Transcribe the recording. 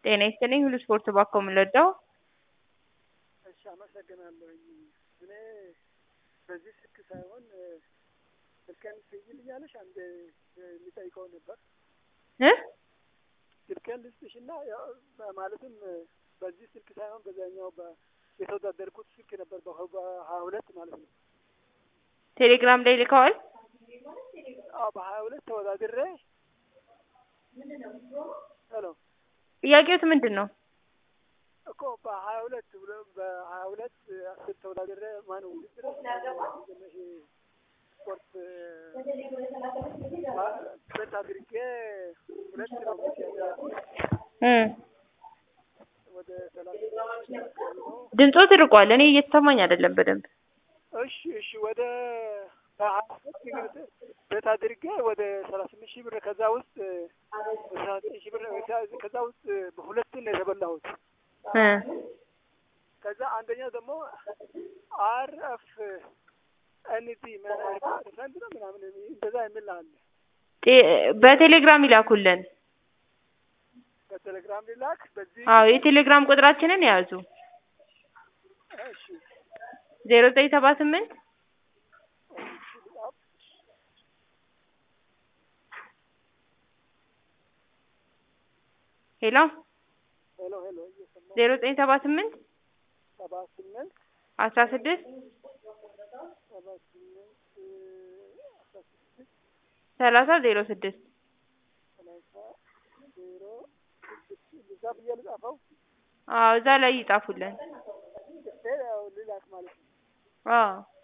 ጤና ይስጥልኝ ሁሉ ስፖርት ባኮ የምንወደው እሺ አመሰግናለሁኝ። እኔ በዚህ ስልክ ሳይሆን ስልኬን ትይዝልኛለሽ? አንድ የሚጠይቀው ነበር። እ ስልኬን ልስጥሽና ያው ማለትም በዚህ ስልክ ሳይሆን በዛኛው የተወዳደርኩት ስልክ ነበር በሀያ ሁለት ማለት ነው። ቴሌግራም ላይ ልከዋል። አዎ በሀያ ሁለት ተወዳድሬ ሄሎ ጥያቄዎት ምንድን ነው? እኮ በሀያ ሁለት ብሎ በሀያ ሁለት አስር ተወዳድሬ ማነው ውድድር ይሄ ስፖርት ሁለት አድርጌ ሁለት ነው እ ወደ ሰላሳ ነው። ድምጾ ትርቋል። እኔ እየተሰማኝ አይደለም በደንብ እሺ እሺ ወደ በሀያ ሁለት እንግዲህ ቤት አድርጌ ወደ ሰላሳ ስምንት ሺህ ብር ከዛ ውስጥ ሰላሳ ዘጠኝ ሺህ ብር ከዛ ውስጥ በሁለቱን ነው የተበላሁት። እ ከዛ አንደኛው ደግሞ አር ኤፍ ኤንቲ ፐርሰንት ነው ምናምን እንደዛ የሚል አለ። ጤ- በቴሌግራም ይላኩልን። በቴሌግራም ሊላክ በዚህ አዎ የቴሌግራም ቁጥራችንን ያዙ። እሺ ዜሮ ዘጠኝ ሰባ ስምንት ሄሎ ሄሎ ሄሎ እየሰማሁ ዜሮ ዘጠኝ ሰባ ስምንት ሰባ ስምንት አስራ ስድስት ሰባ ስምንት አስራ ስድስት ሰላሳ ዜሮ ስድስት ሰላሳ ዜሮ ስድስት እዛ ብዬ ልጻፈው አዎ እዛ ላይ ይጻፉልን። ጽፌ ያው ልላክ ማለት ነው። አዎ